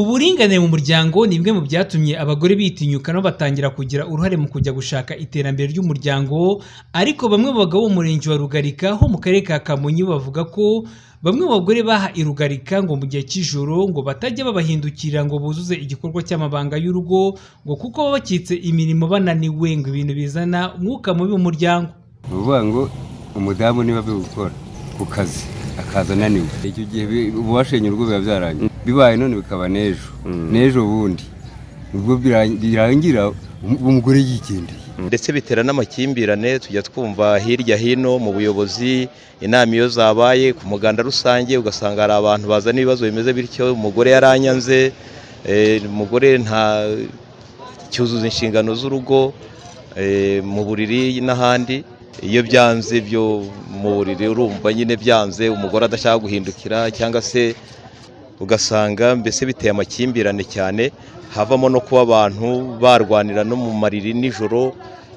Uburinganire mu muryango ni bimwe mu byatumye abagore bitinyuka nabo batangira kugira uruhare mu kujya gushaka iterambere ry'umuryango, ariko bamwe mu bagabo bo mu murenge wa Rugarika ho mu karere ka Kamonyi bo bavuga ko bamwe mu bagore baha i Rugarika ngo mu gihe cy'ijoro ngo batajya babahindukirira ngo buzuze igikorwa cy'amabanga y'urugo ngo kuko baba bakitse imirimo bananiwe ngo ibintu bizana umwuka mubi mu muryango. ni ukuvuga ngo umudamu niba avuye gukora ku kazi akaza ananiwe icyo gihe ububashenye urugo biba byarangiye bibaye none bikaba n'ejo n'ejo bundi ubwo birangira umugore yigendeye ndetse bitera n'amakimbirane tujya twumva hirya hino mu buyobozi inama iyo zabaye ku muganda rusange ugasanga hari abantu bazana ibibazo bimeze bityo umugore yaranyanze eh, umugore nta cyuzuza inshingano z'urugo eh, mu buriri n'ahandi iyo byanze byo mu buriri urumva nyine byanze umugore adashaka guhindukira cyangwa se ugasanga mbese biteye amakimbirane cyane havamo no kuba abantu barwanira no mu mariri nijoro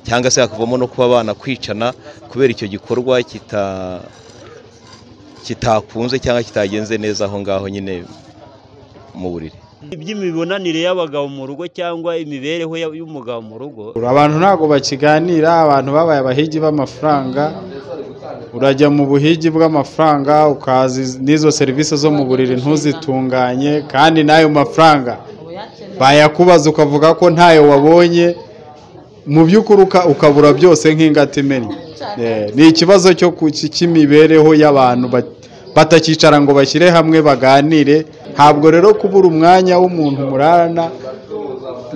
cyangwa se hakavamo no kuba abana kwicana kubera icyo gikorwa kita kitakunze cyangwa kitagenze neza aho ngaho nyine mu buriri iby'imibonanire y'abagabo mu rugo cyangwa imibereho ya- y'umugabo mu rugo abantu ntabwo bakiganira abantu babaye abahigi b'amafaranga urajya mu buhigi bw'amafaranga ukaza iz- n'izo serivisi zo mu buriri ntuzitunganye kandi n'ayo mafaranga bayakubaza ukavuga ko ntayo wabonye mu by'ukuri uka- ukabura byose nk'ingata imennye Eh, ni ikibazo cyo ku- cy- cy'imibereho y'abantu ba- batakicara ngo bashyire hamwe baganire ntabwo rero kubura umwanya w'umuntu murarana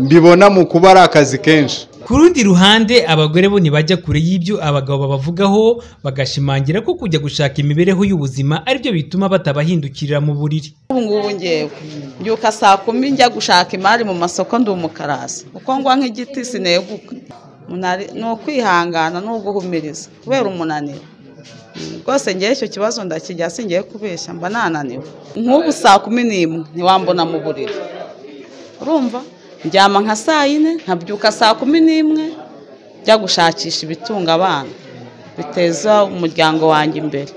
mbibona mu kuba ari akazi kenshi Ku rundi ruhande abagore bo ntibajya kure y'ibyo abagabo babavugaho bagashimangira ko kujya gushaka imibereho y'ubuzima aribyo bituma batabahindukirira mu buriri. ubu ngubu ngewe mbyuka saa kumi njya gushaka imari mu masoko ndi umukarasi uko ngwa nk'igiti sineguka Umunari- ni ukwihangana ni uguhumiriza kubera umunaniro Mm, rwose ngewe icyo kibazo ndakijya singiye kubeshya mba nananiwe nk'ubu saa kumi n'imwe ntiwambona mu buriri urumva ndyama nka saa yine nkabyuka saa kumi n'imwe njya gushakisha ibitunga abana biteza umuryango wanjye imbere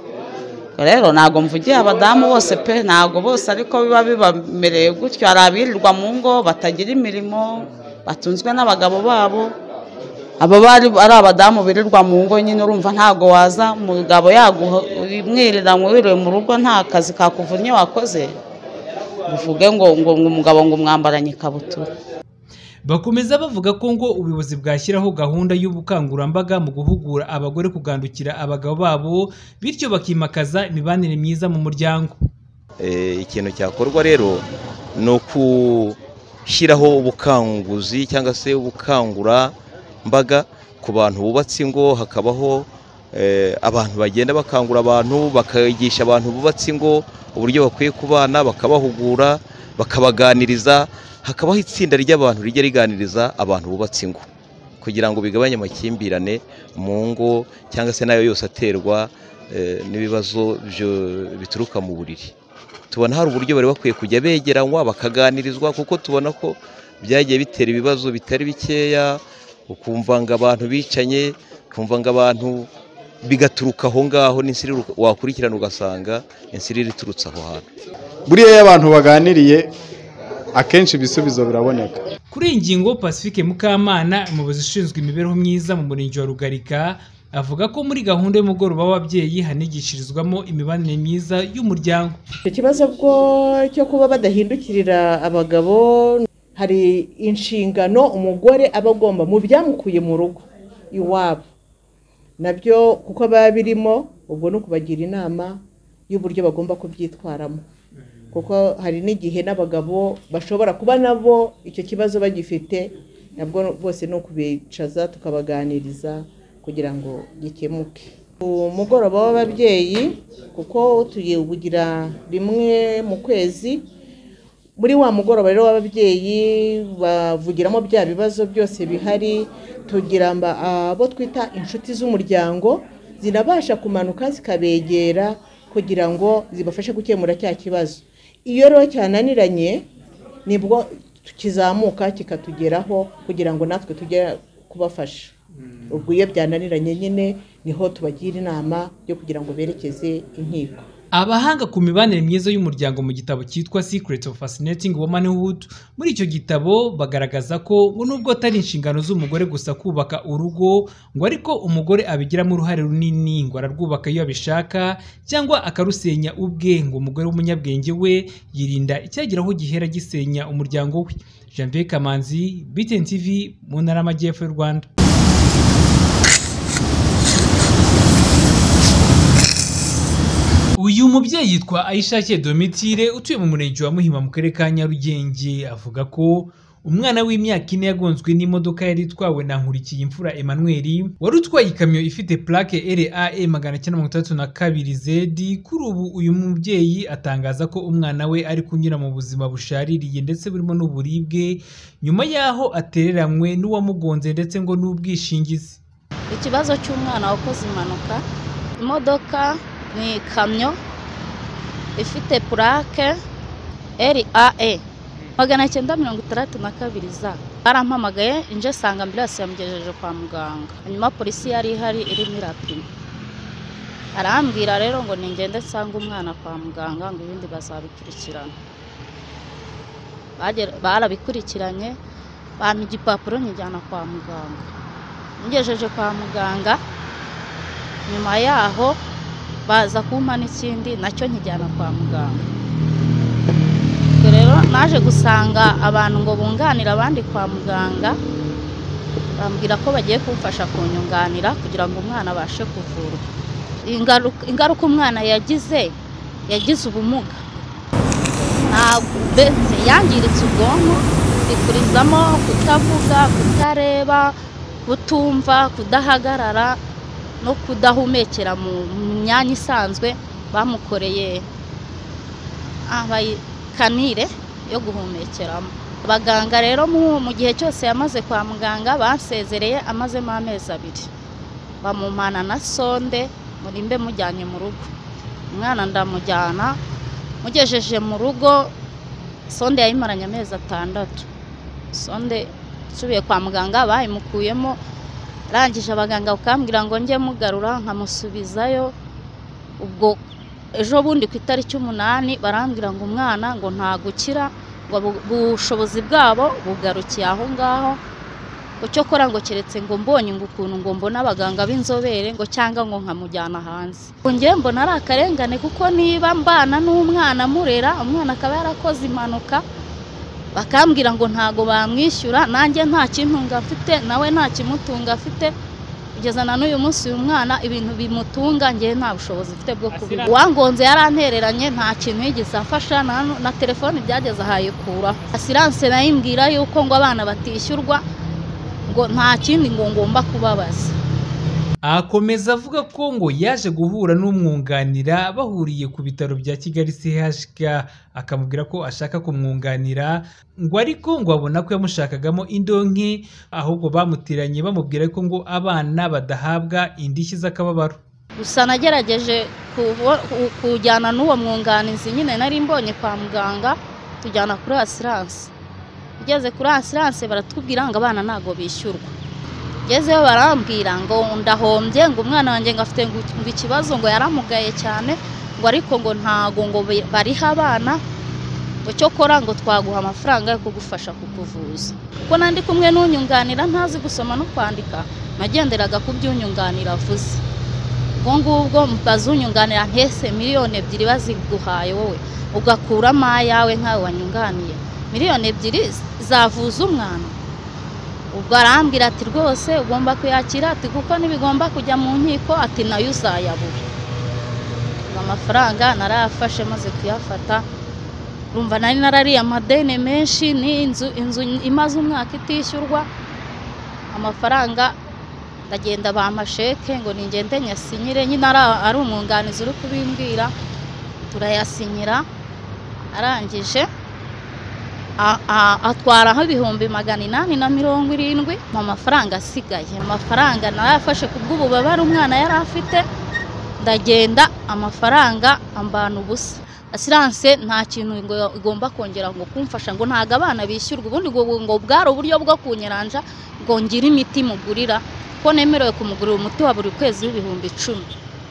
ubwo rero ntabwo mvugiye abadamu bose pe ntabwo bose ariko biba bibamereye gutyo hari abirirwa mu ngo batagira imirimo batunzwe n'abagabo babo aba bari ari abadamu birirwa mu ngo nyine urumva ntabwo waza umugabo yagumwirira ngo wiriwe mu rugo nta kazi kakuvunnye wakoze uvuge ngo ngo ngo umugabo ngo umwambaranye ikabutura Bakomeza bavuga ko ngo ubuyobozi bwashyiraho gahunda y'ubukangurambaga mu guhugura abagore kugandukira abagabo babo bityo bakimakaza imibanire myiza mu muryango. Eh, ikintu cyakorwa rero ni ukushyiraho ubukanguzi cyangwa se ubukangurambaga ku bantu bubatse ingo hakabaho eh, abantu bagenda bakangura abantu bakigisha abantu bubatse ingo uburyo bakwiye kubana bakabahugura bakabaganiriza hakabaho itsinda ry'abantu rijya riganiriza abantu bubatse ingo kugira ngo bigabanye amakimbirane mu ngo cyangwa se n'ayo yose aterwa eh, n'ibibazo byo- bituruka mu buriri tubona hari uburyo bari bakwiye kujya begeranywa bakaganirizwa kuko tubona ko byagiye bitera ibibazo bitari bikeya ukumva ngo abantu bicanye ukumva ngo abantu bigaturuka aho ngaho n'insiri wakurikirana ugasanga insiriri iturutse aho hantu buriya iyo abantu baganiriye akenshi ibisubizo biraboneka Kuri iyi ngingo Pacifique Mukamana umuyobozi ushinzwe imibereho myiza mu murenge wa Rugarika avuga ko muri gahunda y'umugoroba w'ababyeyi hanigishirizwamo imibanire myiza y'umuryango. Icyo kibazo bwo cyo kuba badahindukirira abagabo hari inshingano umugore aba agomba mu byamukuye mu rugo iwabo nabyo kuko biba birimo ubwo ni ukubagira inama y'uburyo bagomba kubyitwaramo kuko hari n'igihe n'abagabo bashobora kuba nabo icyo kibazo bagifite nabwo bose ni ukubicaza tukabaganiriza kugira ngo gikemuke umugoroba w'ababyeyi kuko tuwugira rimwe mu kwezi muri wa mugoroba rero w'ababyeyi bavugiramo bya bibazo byose bihari tugira mba- abo twita inshuti z'umuryango zinabasha kumanuka zikabegera kugira ngo zibafashe gukemura cya kibazo iyo rero cyananiranye nibwo kizamuka kikatugeraho kugira ngo natwe tujye kubafasha ubwo iyo byananiranye nyine niho tubagira inama yo kugira ngo berekeze inkiko abahanga ku mibanire myiza y'umuryango mu gitabo cyitwa Secrets of Fascinating Womanhood muri icyo gitabo bagaragaza ko nubwo atari inshingano z'umugore gusa kubaka urugo ngo ariko umugore abigiramo uruhare runini ngo ararwubaka iyo abishaka cyangwa akarusenya ubwe ngo umugore w'umunyabwenge we yirinda icyageraho gihera gisenya umuryango we Janvier Kamanzi BTN TV mu ntara y'amajyepfo y'u Rwanda uyu mubyeyi yitwa ayishake domitire utuye mu murenge wa muhima mu karere ka nyarugenge avuga ko umwana w'imyaka ine yagonzwe n'imodoka yari itwawe na nkurikiye imfura emmanuel wari utwaye ikamyo ifite plake rae magana cyenda mirongo itandatu na kabiri zedi kuri ubu uyu mubyeyi atangaza ko umwana we ari kunyura mu buzima bushaririye ndetse burimo n'uburibwe nyuma y'aho atereranywe n'uwamugonze ndetse ngo n'ubwishingizi ikibazo cy'umwana wakoze impanuka imodoka ni ikamyo ifite purake rae magana cyenda mirongo itandatu na kabiri za barampamagaye inje sanga ambiranse yamugejeje kwa muganga hanyuma polisi yari ihari irimo irapima arambwira rero ngo ningende nsanga umwana kwa muganga ngo ibindi bazabikurikirana Bagera- barabikurikiranye bampa igipapuro nyijyana kwa muganga ngejeje kwa muganga nyuma yaho baza kumpa n'ikindi nacyo nkijyana kwa muganga ubwo rero naje gusanga abantu ngo bunganire abandi kwa muganga bambwira ko bagiye kumfasha kunyunganira kugira ngo umwana abashe kuvurwa Ingaruka- ingaruka umwana yagize yagize ubumuga ntabwo be- yangiritse ubwonko bikurizamo kutavuga kutareba kutumva kudahagarara no kudahumekera mu mu myanya isanzwe bamukoreye ah, bayi- kanire yo guhumekeramo abaganga rero mu mu gihe cyose yamaze kwa muganga basezereye amazemo amezi abiri bamumana na sonde muri mbe mujyanye mu rugo umwana ndamujyana mugejeje mu rugo sonde yayimaranye amezi atandatu sonde nsubiye kwa muganga bayimukuyemo arangije abaganga bakambwira ngo njye mugarura nkamusubizayo ubwo ejo bundi ku itariki umunani barambwira ngo umwana ngo ntagukira ngo bu- ubushobozi bwabo bugarukiye aho ngaho ngo cyokora ngo keretse ngo mbonye ngo ukuntu ngo mbone abaganga b'inzobere ngo cyangwa ngo nkamujyana hanze ngo njye mbona ari akarengane kuko niba mbana n'umwana murera umwana akaba yarakoze impanuka bakambwira ngo ntago bamwishyura nanjye nta kintunga mfite nawe nta kimutunga afite kugeza na n'uyu munsi uyu mwana ibintu bimutunga njye nta bushobozi mfite bwo kubigura uwangonze yarantereranye nta kintu yigeze afasha na, na telefone byageze ahayikuraho asiranse nayimbwira yuko ngo abana batishyurwa ngo nta kindi ngo ngomba kubabaza akomeza avuga ko ngo yaje guhura n'umwunganira bahuriye ku bitaro bya kigali chk akamubwira ko ashaka kumwunganira ngo ariko ngo abona ko yamushakagamo indonke ahubwo bamutiranye bamubwira ko ngo abana badahabwa indishyi z'akababaro gusa nagerageje kubo- ku- kujyana n'uwo mwunganizi nyine nari mbonye kwa muganga tujyana kuri asiranse ugeze kuri asiranse baratubwira ngo abana ntabwo bishyurwa ngezeyo barambwira ngo ndahombye ngo umwana wanjye ngo afite ngo ngo ikibazo ngo yaramugaye cyane ngo ariko ngo ntago ngo bi- bariha abana ngo cyokora ngo twaguha amafaranga yo kugufasha kukuvuza kuko nandi kumwe n'unyunganira ntazi gusoma no kwandika nagenderaga ku by'unyunganira avuze ubwo ngubwo bazunyunganira ntese miliyoni ebyiri baziguhaye wowe ugakuramo ayawe nkawe wanyunganiye miliyoni ebyiri zavuza umwana ubwo arambwira ati rwose ugomba kuyakira ati kuko ntibigomba kujya mu nkiko ati nayo uzayabura Ubwo amafaranga narayafashe maze kuyafata urumva nari narariye amadeni menshi n'inzu inzu imaze umwaka itishyurwa amafaranga ndagenda bamasheke ngo ningende nyasinyire nyine ari- ari umwunganizi uri kubimbwira turayasinyira arangije a- a- atwaraho ibihumbi magana inani na mirongo irindwi mu mafaranga asigaye amafaranga narayafashe ku bw'ububabare umwana yari afite ndagenda amafaranga ambana ubusa asiranse nta kintu ngo igomba kongera ngo kumfasha ngo ntago abana bishyurwa ubundi ngo ngo bwari uburyo bwo kunyeranja ngo ngire imiti mugurira ko nemerewe kumugurira umuti wa buri kwezi w'ibihumbi icumi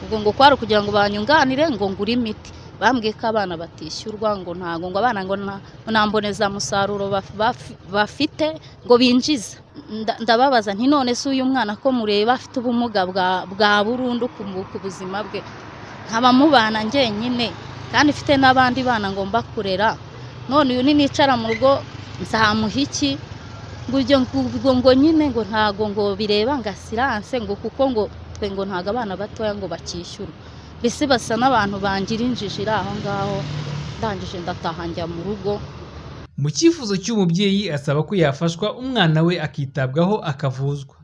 ubwo ngo kwari ukugira ngo banyunganire ngo ngure imiti bambwiye ko abana batishyurwa ngo ntago ngo abana ngo nta nta mbonezamusaruro baf- baf- bafite ngo binjiza Nda- ndababaza nti none se uyu mwana ko mureba afite ubumuga bwa- bwa burundu ku mu- ku buzima bwe nkaba mubana njyenyine kandi mfite n'abandi bana ngomba kurera none uyu ni nicara mu rugo nzamuha iki ngo ibyo ngo ngo nyine ngo ntago ngo bireba ngo asiranse ngo kuko ngo twe ngo ntago abana batoya ngo bakishyura mbese basa n'abantu bangira injiji iri aho ngaho ndangije ndataha njya mu rugo mu cyifuzo cy'umubyeyi asaba ko yafashwa umwana we akitabwaho akavuzwa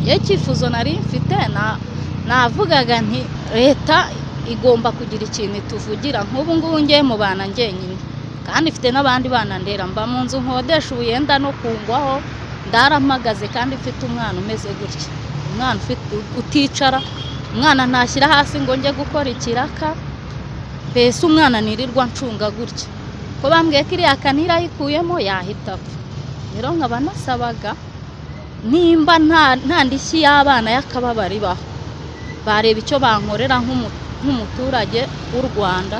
iyo icyifuzo nari mfite na- navugaga nti leta igomba kugira ikintu ituvugira nk'ubu ngubu ngiye mu bana njyenyine kandi mfite n'abandi bana ndera mba mu nzu nkodesha ubuyenda no kungwaho ndaramagaze kandi mfite umwana umeze gutya umwana ufite uticara umwana ntashyira hasi ngo njye gukora ikiraka mbese umwana nirirwa ncunga gutya ko bambwiye ko iriya kanira ayikuyemo yahita apfa rero nkaba nasabaga nimba nta nta ndishyi y'abana y'akababaro ibaho bareba icyo bankorera nk'umu- nk'umuturage w'u rwanda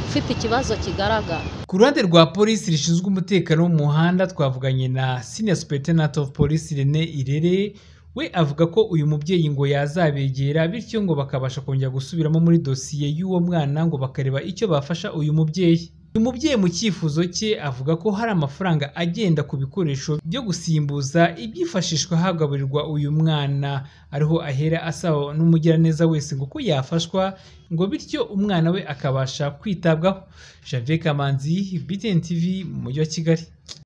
ufite ikibazo kigaragara ku ruhande rwa polisi rishinzwe umutekano wo mu muhanda twavuganye na senior superintendent of police Rene Irere we avuga ko uyu mubyeyi ngo yazabegera bityo ngo bakabasha kongera gusubiramo muri dosiye y'uwo mwana ngo bakareba icyo bafasha uyu mubyeyi uyu mubyeyi mu cyifuzo cye avuga ko hari amafaranga agenda ku bikoresho byo gusimbuza ibyifashishwa hagaburirwa uyu mwana ariho ahera asaba n'umugiraneza wese ngo ko yafashwa ngo bityo umwana we akabasha kwitabwaho Javier Kamanzi BTN TV mu mujyi wa Kigali